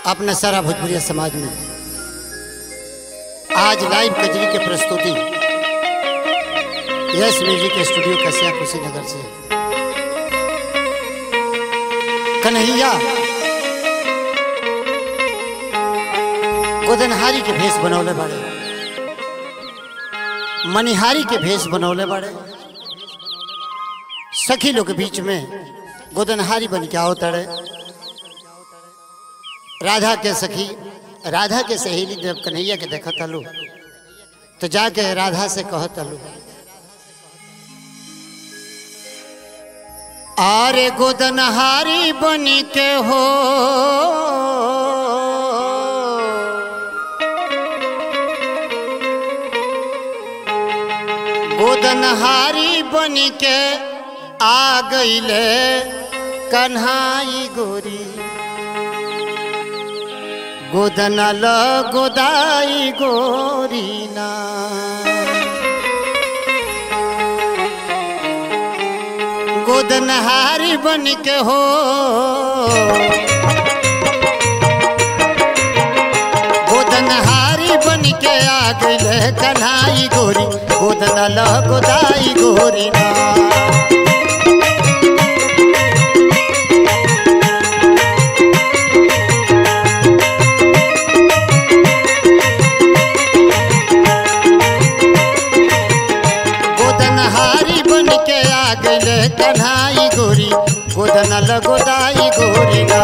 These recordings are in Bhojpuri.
अपना सारा भोजपुरिया समाज में आज लाइव कजरी के प्रस्तुति yes music studio Kasia Kushinagar से कन्हैया गोदनहारी के भेष बनौले बाड़े मनिहारी के भेष बनौले बाड़े सखी लोग के बीच में गोदनहारी बन के आओ तड़े राधा के सखी राधा के सहेली जब कन्हैया के देखत तलू तो जाके राधा से कहत तलू आरे गोदनहारी बन के हो गोदनहारी बन के आ गईले कन्हाई गोरी गोदनल गोदाई गोरीना गोदनहारी बन के हो गोदनहारी बन के आ गईले कन्हाई गोरी गोदनल गोदाई गोरीना गोदनहारी बन के आ गईले कन्हाई गोरी गोदनल गोदाई गोरीना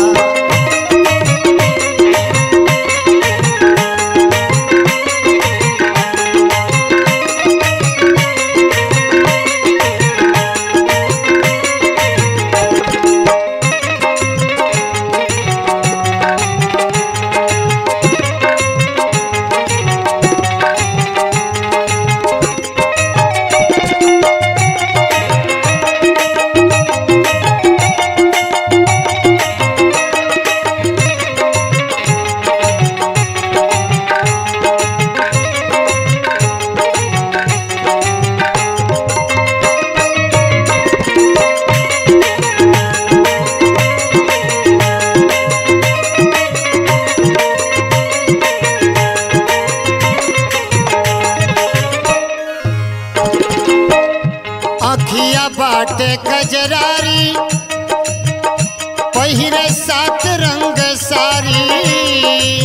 अखिया बाटे कजरारी पहिरे सात रंग सारी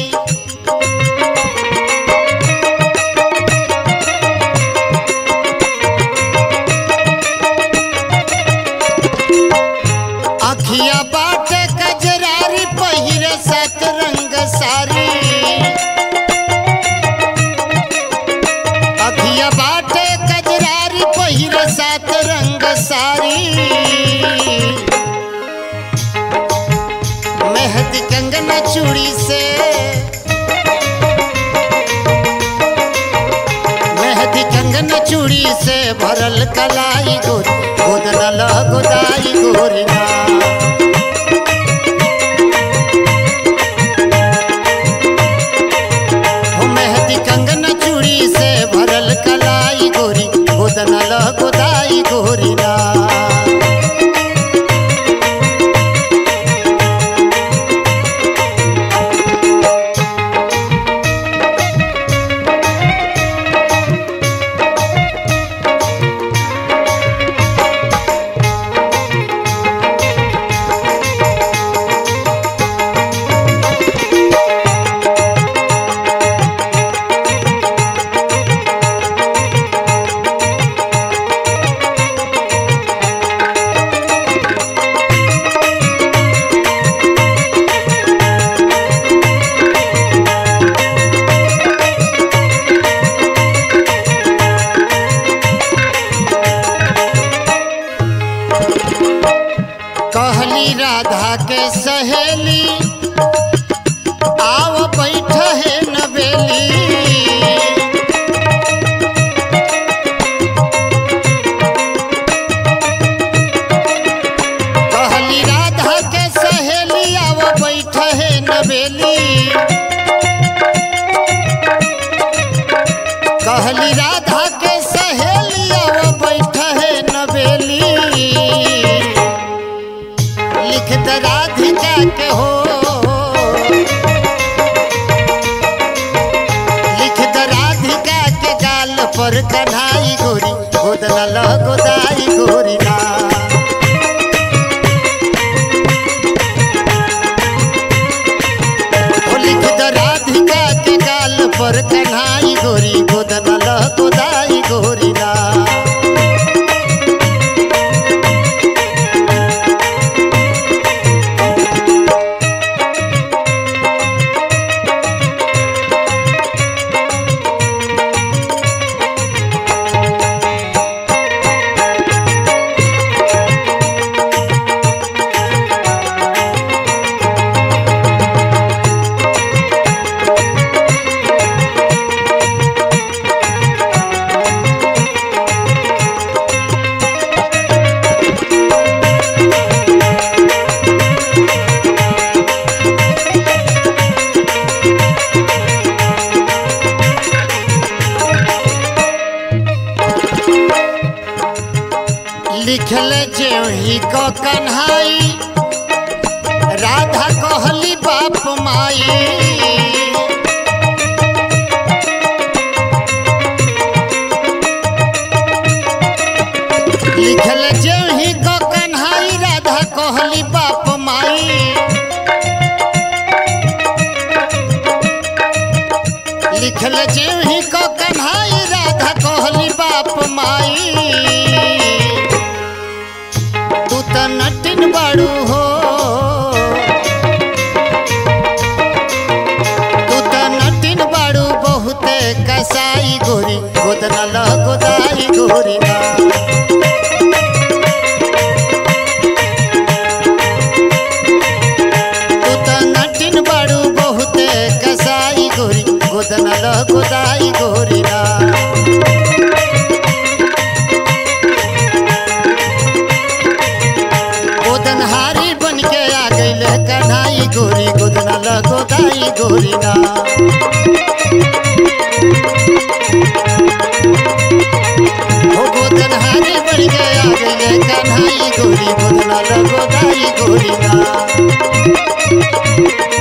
अखिया बाटे कजरारी पहिरे सात रंग सारी अखिया बाटे कजरारी पहिर सात रंग सारी मेहदी कंगना चूड़ी से मेहदी कंगना चूड़ी से भरल कलाई गोरी गोदनल गोदाई गोरिना हो मेहदी कंगन चूड़ी से भरल कलाई गोरी गोदनल गोदाई गोरीना कहली राधा के सहेली आओ बैठ है नवेली कहली राधा के सहेली आओ बैठ है नवेली कहली राधा के सहेली आओ बैठ है नवेली लिख द राधिका के हो कन्हाई गोरी गोदना ल गोदाई गोरी ना ओ लिख द राधिका के गाल पर कन्हाई गोरी गोदना ल गोदाई गोरी ना लिखल जेही को कन्हाई राधा कहली बाप माई लिखल जेही को कन्हाई राधा कहली बाप माई लिखल जेही को कन्हाई राधा कहली बाप माई तू त नटिन बाड़ू हो तू त नटिन बाड़ू बहुते कसाई गोरी गोदना ल गोदाई गोरी ना तू त नटिन बाड़ू बहुते कसाई गोरी गोदना ल गोदाई गोरी ना गोदनहारी बन के आ गईल कन्हाई गोरी गोदना ल गोदाई गोरी ना हो गोदनहारी बन के आ गईल कन्हाई गोरी गोदना ल गोदाई गोरी ना